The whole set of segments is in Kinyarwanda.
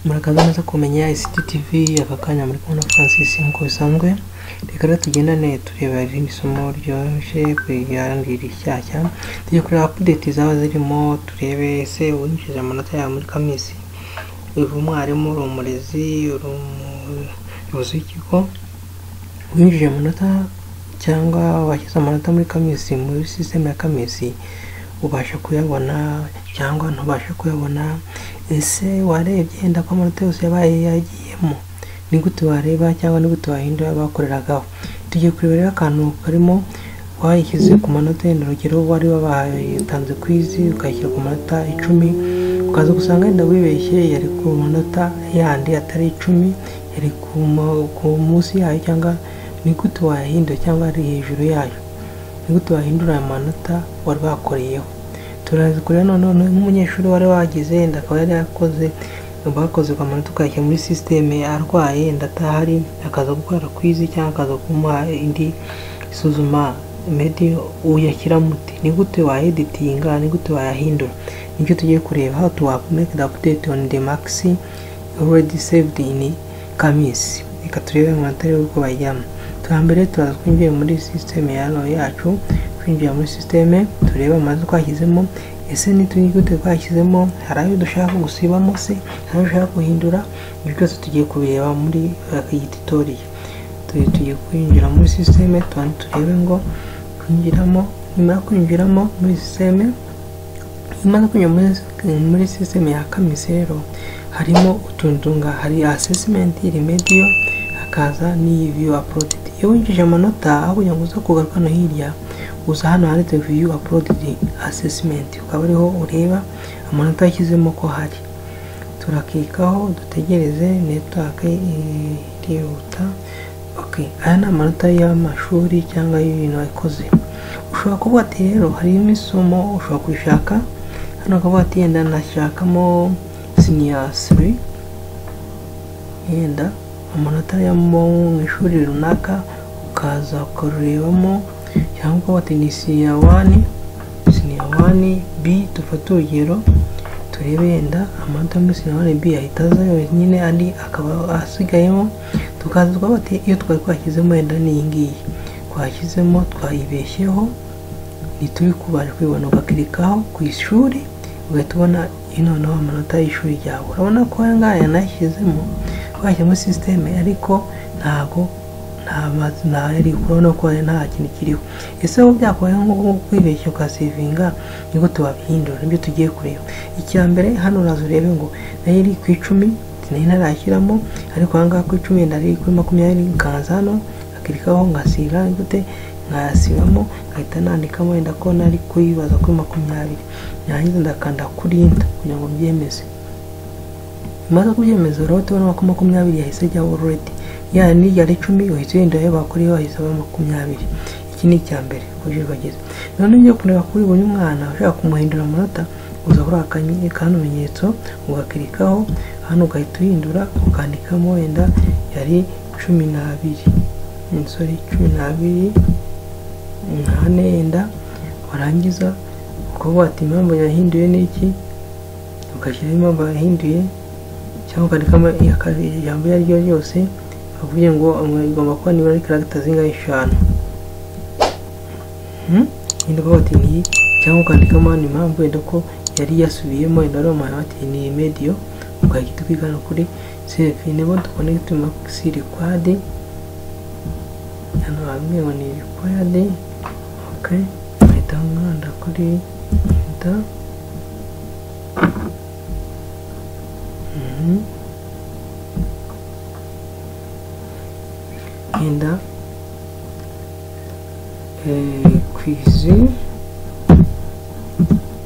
murakaza neza kumenya ICT TV aka kanya muri kumwe na Francis nk'uko bisanzwe reka rero tugendane tureba irindi somo ryoroshye ku ryandi rishyashya tujya kureba update zaba zirimo turebe ese winjije amanota yawe muri kamisi uri umwarimu uri umurezi uri umuyobozi w'ikigo winjije amanota cyangwa washyize amanota muri kamisi muri sisiteme ya kamisi ubasha kuyabona cyangwa ntubashe kuyabona ese warebye yenda ko amanota yose yabaye yagiyemo ni gute wareba cyangwa ni gute wahindura bakoreragaho tugiye kureba rero akantu karimo wayishyize ku manota yenda urugero wari wabatanze kwizi ukayishyira ku manota icumi ukaza gusanga yenda wibeshye yari ku manota yandi atari icumi yari ku mu- ku munsi yayo cyangwa ni gute wayahindura cyangwa ari hejuru yayo ni gute wahindura aya manota wari wakoreyeho turaza kureba noneho nk'umunyeshuri wari wagize yenda akaba yari yakoze bakoze kwa manota ukayashyira muri sisiteme arwaye yenda atahari akaza gukora kwizi cyangwa akaza kumuha indi isuzuma medi uyashyira muti ni gute wayeditinga ni gute wayahindura nicyo tugiye kureba how to make the update on the maxi already saved in kamisi reka turebe amanota rero uko bayijyamo turambere turaza twinjiye muri sisiteme ya no yacu twinjiye muri sisiteme turebe amazu twashyizemo ese n'utundi gute twashyizemo hari ayo dushaka gusibamo se hari ayo dushaka guhindura ibyo byose tugiye kubireba muri eh, iyi tutoriya Tu- tugiye kwinjira muri sisiteme tubanze turebe ngo kwinjiramo nyuma yo kwinjiramo muri sisiteme nyuma yo kwinjira muri- muri sisiteme ya kamisi rero harimo utuntunga hari assessment remedial hakaza n'iyi view uploaded iyo winjije amanota aho kugira ngo uza kugaruka no hirya uza hano handitse view uploaded assessment ukaba ariho ureba amanota yashyizemo ko hari turakikaho dutegereze network eh, irihuta okay aya ni amanota y'amashuri cyangwa y'ibintu wakoze ushobora kuvuga ati rero harimo isomo ushobora kurishaka hano ukavuga ati yenda nashakamo sinyasiri yenda amanota yo mu ishuri runaka ukaza ukarurebamo cyangwa ukaba wati ni siniya wani siniya wani bi dufate urugero turebe yenda amanota muri siniya wani bi ahita aza yonyine andi akaba asigayemo tukaza tukaba ati iyo twari twashyizemo yenda ni iyi ngiyi twashyizemo twayibeshyeho ntituri kubasha kwibona ugakirikaho ku ishuri ugahita ubona noneho amanota y'ishuri ryawe urabona ko aya ngaya yanashyizemo twashyiramo sisiteme ariko ntabwo nta mazi ntari urabona ko hari nta kintu kiriho ese wowe byakubayeho nko kwibeshya ukasevinga nibwo tubabihindura nibyo tugiye kureba icya mbere hano uraza urebe ngo nayo iri ku icumi nari ntarashyiramo ariko aha ngaha ku icumi yenda ari kuri makumyabiri nkaza hano akirikaho nkasiga gute nkayasibamo nkahita nandikamo wenda ko nari kuyibaza kuri makumyabiri narangiza ndakanda kurinda kugira ngo mbyemeze bimaze kubyemeza rero tubona ko makumyabiri yahise ajyaho already ya n'ijya icumi uhita ugenda iyo bakuriye wahise aba makumyabiri iki ni icya mbere uburyo bageze noneho ugiye kureba kuri buri mwana ushaka kumuhindura amanota uza kuri aka kanyenyeri kamenyetso ugakirikaho hano ugahita uhindura ukandikamo wenda yari cumi n'abiri umusore cumi n'abiri umunani yenda warangiza ukavuga ati impamvu yahinduye ni iki ugashyiraho impamvu yahinduye cyangwa ukandikamo iya kabiri, ijambo iyo ari ryo ryose bavuye ngo um, igomba kuba nibura karagita zingahe eshanu Hmm? yenda ukavuga ati ni iyi cyangwa ukandikamo hano impamvu wenda ko yari yasubiyemo yenda wari umuhaye ati ni iyi mediyo ugahita ukigana kuri sevi nebo dukonegiti makisi rikwadi hano hamwe ngo ni rikwadi ok ugahita mwanda kuri da Mhm. yenda eh, kwizi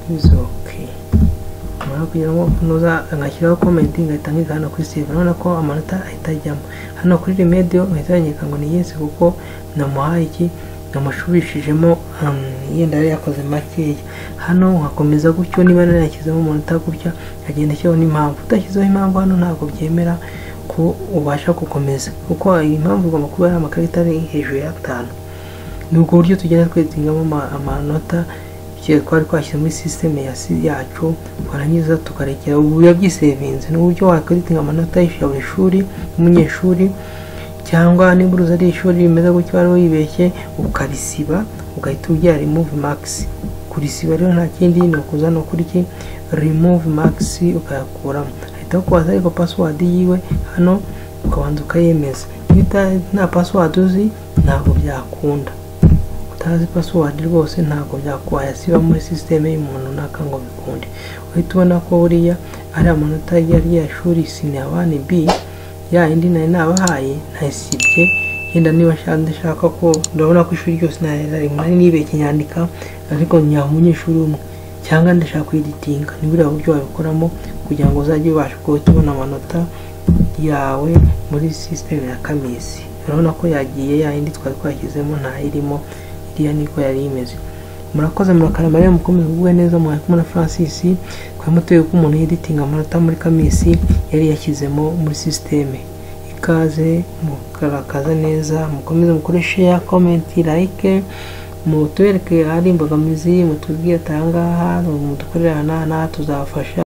kwizi ok mara kugira ngo kunoza ngashyiraho comment ngahita nkiga hano kuri save urabona ko amanota ahita ajyamo hano kuri remediyo nkahita yanyereka ngo ni yes kuko namuhaye iki namushubishijemo um, yenda yari yakoze makeya hano nkakomeza gutyo niba narashyizemo amanota gutya nkagenda ashyiraho n'impamvu udashyizeho impamvu hano ntabwo byemera ko ubasha gukomeza kuko iyi mpamvu igomba kuba ari amakarita ari hejuru y'atanu ni ubwo buryo tugenda twezingamo amanota kera twari twashyize muri sisiteme ya si- yacu twarangiza tukarekera ubu yabyisevinze ni uburyo wakaritinga amanota ya buri shuri umunyeshuri cyangwa niba uruzi ari ishuri rimeze gutya wari wibeshye ukarisiba ugahita ubyara remove max kurisiba rero nta kindi ni ukuza no kuri iki remove max ukayakuramo ahita kubaza ariko password yiwe hano ukabanza ukayemeza iyo uta- nta password uzi ntabwo byakunda utazi password rwose ntabwo byakwaye siba muri sisiteme y'umuntu runaka ngo bikunde uhita ubona ko buriya ari amanota ya rya shuri sinabani b ya indi nari nabahaye nayisibye yenda niba nshaka ndashaka ko ndabona ko ishuri ryose nari nari- nari nibeshye nyandika ariko nyaha umunyeshuri umwe cyangwa ndashaka kuyiditinga ni buriya buryo wabikoramo kugira ngo uzajye ubasha kuba tubona amanota yawe muri sisiteme ya kamisi urabona ko yagiye yayindi twari twashyizemo ntayirimo iriya niko yari imeze murakoze murakarama rero mukomeze kugubwe neza mwari kumwe na francis twari muteye ko umuntu yiditinga amanota muri kamisi yari yashyizemo muri sisiteme ikaze mukarakaza neza mukomeze mukore share comment like mutubereke ahari imbogamizi mutubwire atangaha mudukorere aha n'aha n'aha tuzabafasha